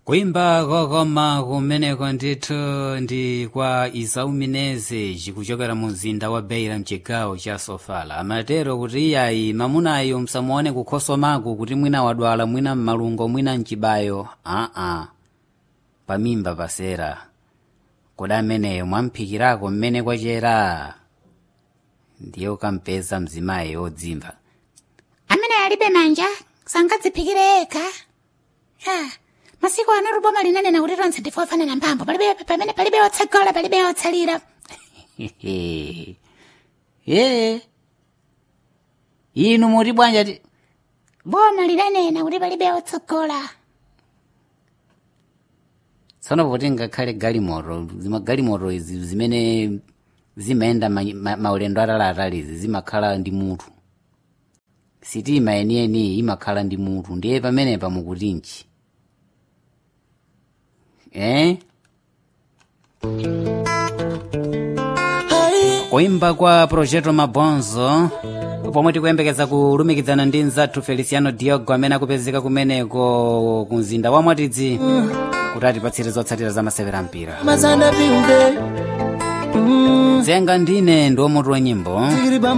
kuimba kokoma kumeneko ndithu ndi kwa isau mineze chikuchokera mu mzinda wa beira mchigawo cha sofala amatero kuti iyayi mamunayo msamuone kukhosomako kuti mwina wadwala mwina mmalungo mwina mchibayo aa pamimba pasera kodi ameneyo mwamphikirako mmene kwachera ndiye ukampeza mzimayi wodzimva amene alibe manja sangadziphikire yekha ha masiku ano ruboma linanena kuti tonse ndife ofanana mphamvu palibe pamene palibe otsogola palibe otsalira ye inu muti bwanja ti boma linanena kuti palibe otsogola tsono poti ngakhale galimoto zima galimoto izi zimene zimayenda ma, ma, maulendo ataliatalizi zimakhala ndi mutu sitima yeniyeni imakhala ndi mutu ndiye pamenepa mukutinji eh? kuimba kwa projeto mabonzo pomwe tikuyembekeza kulumikizana ndi mzathu feliciano diogo amene akupezeka kumeneko ku mzinda wa mwatidzi kuti atipatsire zotsatira za masewera mpira mazana viunge zenga ndine ndi omutu wa nyimbo tikiri